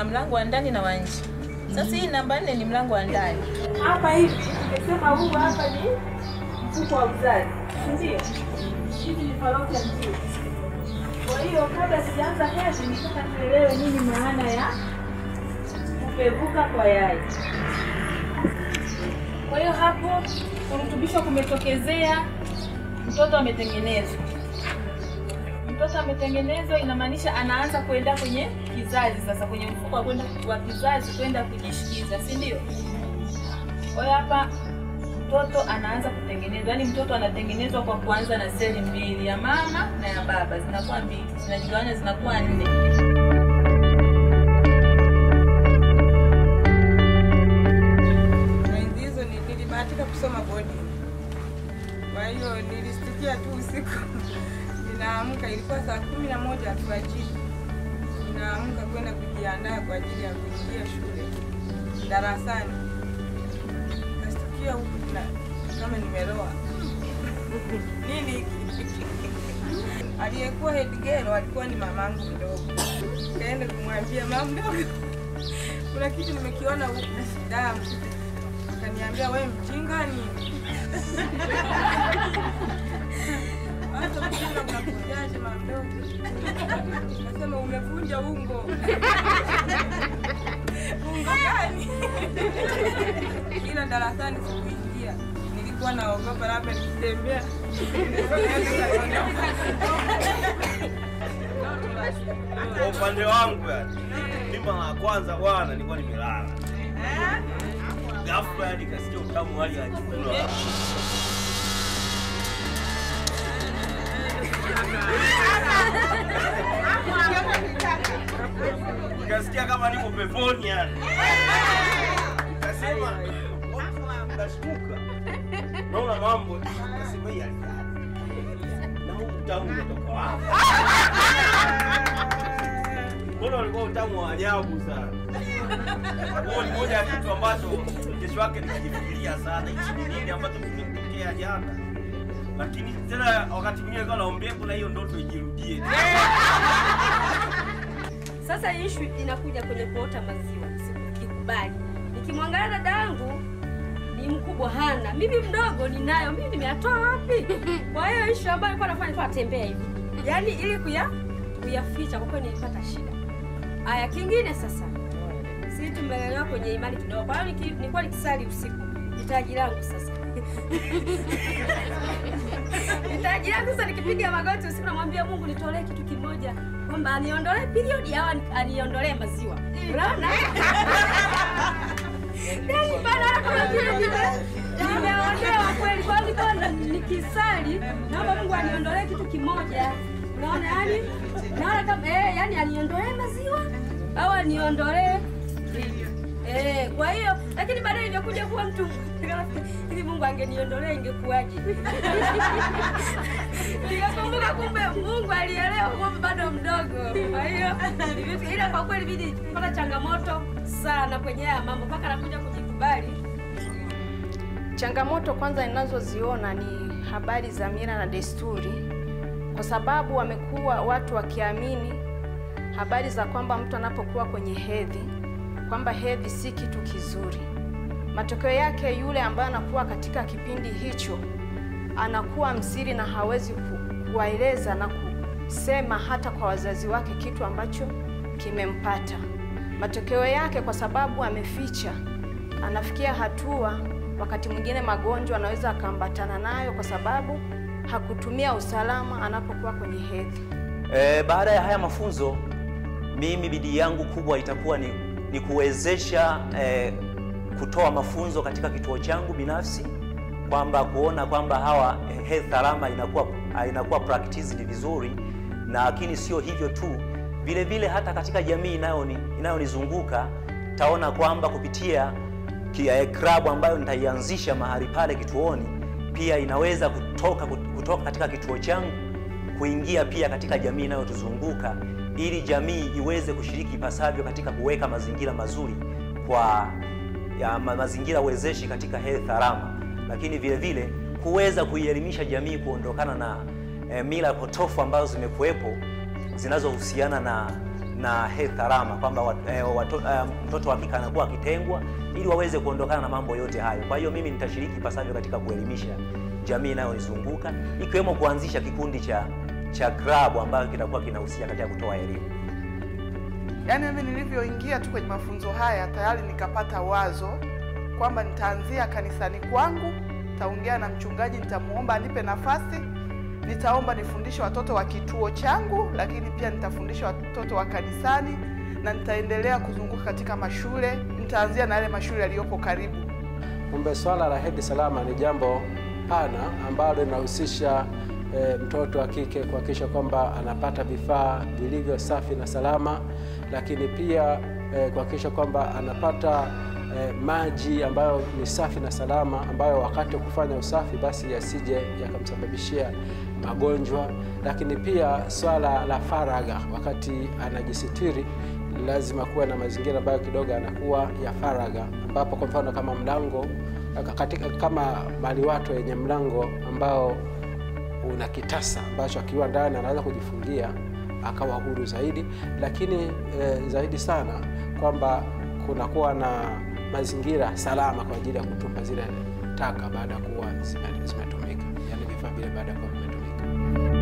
kuna mlango wa ndani na wa nje. Sasa hii namba nne ni mlango wa ndani. Hapa hivi tumesema huu hapa ni mfuko wa uzazi, si ndio? Hivi ni fallopian tube. Kwa hiyo kabla sijaanza hedhi, nitaka tuelewe nini maana ya kupevuka kwa yai. Kwa hiyo hapo kurutubishwa kumetokezea, mtoto ametengenezwa. Mtoto ametengenezwa, inamaanisha anaanza kwenda kwenye kizazi sasa, kwenye mfuko wa kwenda wa kizazi kwenda kujishikiza, si ndio? Kwa hiyo hapa mtoto anaanza kutengenezwa, yaani mtoto anatengenezwa kwa kuanza na seli mbili, ya mama na ya baba, zinakuwa mbili, zinajigawanya zinakuwa nne. Enzi hizo ni- nilibahatika kusoma bodi, kwa hiyo nilisikia tu usiku ninaamka, ilikuwa saa kumi na moja alfajiri, ninaamka kwenda kujiandaa kwa ajili ya kuingia shule darasani, nasikia huku na kama nimeroa nini hiki? Aliyekuwa head girl alikuwa ni mamangu mdogo, kaenda kumwambia mama mdogo kuna kitu nimekiona huku damu. Akaniambia we mjinga nini? Hata mjinga mnakunjaje mama mdogo? Nasema umevunja ungo. ungo gani? Ila darasani sikuingia, nilikuwa naogopa labda nikitembea Kwa upande wangu yani, mimi mara ya kwanza bwana nilikuwa nimelala. Ghafla yani kasikia utamu hali ya chakula. Nikasikia kama niko peponi yani. Nikasema watu nashtuka. Naona mambo nikasema hii hali na huu utamu umetoka wapi? Mbona ulikuwa utamu wa ajabu sana? Huo ni moja ya kitu ambacho kesho yake nikajifikiria sana, hichi ni nini ambacho kimetokea jana. Lakini tena wakati mwingine nilikuwa naombea kuna hiyo ndoto ijirudie. Sasa ishu inakuja kwenye kuota maziwa, sikukubali. Nikimwangalia dada yangu ni mkubwa hana, mimi mdogo ninayo, mimi nimeyatoa wapi? Kwa hiyo ishu ambayo nilikuwa nafanya nilikuwa natembea hivi, yaani ili kuya kuyaficha, kwa kweli nilipata shida. Aya, kingine sasa, si tumelelewa kwenye imani kidogo, kwa hiyo niki- nilikuwa nikisali usiku, hitaji langu sasa hitaji langu sasa, nikipiga magoti usiku, namwambia Mungu nitolee kitu kimoja, kwamba aniondolee period au ani- aniondolee maziwa. Unaona? Yaani bana kama vile nime- nimeonewa kweli. Kwa hiyo nilikuwa na- nikisali, naomba Mungu aniondolee kitu kimoja. Unaona yani? Naona kama eh, yani aniondolee maziwa au aniondolee Eh, kwa hiyo lakini baadaye imekuja kuwa mtu ili Mungu angeniondolea ingekuwaje? Nikakumbuka kumbe Mungu alielewa kwamba bado mdogo. Kwa hiyo ilifika- ila kwa kweli bidi kupata changamoto sana kwenye haya mambo mpaka nakuja kujikubali. Changamoto kwanza ninazoziona ni habari za mila na desturi, kwa sababu wamekuwa watu wakiamini habari za kwamba mtu anapokuwa kwenye hedhi kwamba hedhi si kitu kizuri. Matokeo yake yule ambaye anakuwa katika kipindi hicho anakuwa msiri na hawezi ku- kuwaeleza na kusema hata kwa wazazi wake kitu ambacho kimempata. Matokeo yake kwa sababu ameficha, anafikia hatua wakati mwingine magonjwa anaweza akaambatana nayo kwa sababu hakutumia usalama anapokuwa kwenye hedhi. E, baada ya haya mafunzo mimi bidii yangu kubwa itakuwa ni, ni kuwezesha e, kutoa mafunzo katika kituo changu binafsi kwamba kuona kwamba hawa eh, health salama inakuwa ah, inakuwa practiced vizuri, na lakini sio hivyo tu, vile vile hata katika jamii inayoni inayonizunguka taona kwamba kupitia ki- eh, klabu ambayo nitaianzisha mahali pale kituoni pia inaweza kutoka kutoka katika kituo changu kuingia pia katika jamii inayotuzunguka ili jamii iweze kushiriki ipasavyo katika kuweka mazingira mazuri kwa ya ma, mazingira wezeshi katika health salama, lakini vile vile kuweza kuielimisha jamii kuondokana na eh, mila potofu ambazo zimekuwepo zinazohusiana na na health salama kwamba wat, eh, wato, eh, mtoto wa kike anakuwa akitengwa ili waweze kuondokana na mambo yote hayo. Kwa hiyo mimi nitashiriki pasavyo katika kuelimisha jamii inayonizunguka ikiwemo kuanzisha kikundi cha cha klabu ambayo kitakuwa kinahusika katika kutoa elimu. Yaani mimi nilivyoingia tu kwenye mafunzo haya tayari nikapata wazo kwamba nitaanzia kanisani kwangu, nitaongea na mchungaji, nitamuomba anipe nafasi, nitaomba nifundishe watoto wa kituo changu, lakini pia nitafundisha watoto wa kanisani na nitaendelea kuzunguka katika mashule. Nitaanzia na yale mashule yaliyopo karibu. Kumbe swala la hedhi salama ni jambo pana ambalo linahusisha e, mtoto wa kike kuhakikisha kwamba anapata vifaa vilivyo safi na salama, lakini pia e, kuhakikisha kwamba anapata e, maji ambayo ni safi na salama, ambayo wakati wa kufanya usafi basi yasije yakamsababishia magonjwa. Lakini pia swala la faragha, wakati anajisitiri lazima kuwa na mazingira ambayo kidogo yanakuwa ya faragha, ambapo kwa mfano kama mlango katika kama maliwato yenye mlango ambao una kitasa ambacho akiwa ndani anaweza kujifungia akawa huru zaidi, lakini e, zaidi sana kwamba kunakuwa na mazingira salama kwa ajili ya kutupa zile taka baada ya kuwa zime- zimetumika, yani vifaa vile baada ya kuwa vimetumika.